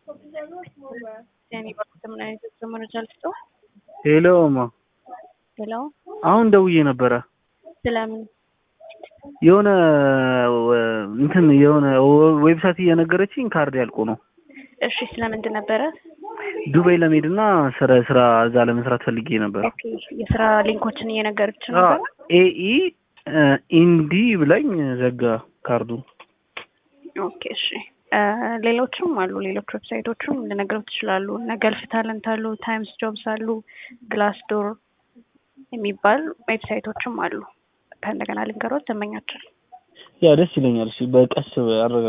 የሚባሉት ምን አይነት የጉዞ መረጃ ልስጠው? ሄሎ እማ፣ ሄሎ፣ አሁን ደውዬ ነበረ ስለምን? የሆነ እንትን የሆነ ዌብሳይት እየነገረችኝ ካርድ ያልቆ ነው። እሺ፣ ስለምንድን ነበረ? ዱባይ ለመሄድና ስራ ስራ እዛ ለመስራት ፈልጌ ነበር። ኦኬ፣ የስራ ሊንኮችን እየነገረች ነበረ። ኤኢ ኢንዲ ብላኝ ዘጋ ካርዱ። ኦኬ፣ እሺ። ሌሎችም አሉ። ሌሎች ዌብሳይቶችም ልነግረው ትችላሉ። እነ ገልፍ ታለንት አሉ፣ ታይምስ ጆብስ አሉ፣ ግላስ ዶር የሚባል ዌብሳይቶችም አሉ። ከእንደገና ልንገሮት ተመኛችን ያ ደስ ይለኛል። እሺ በቀስ አረጋ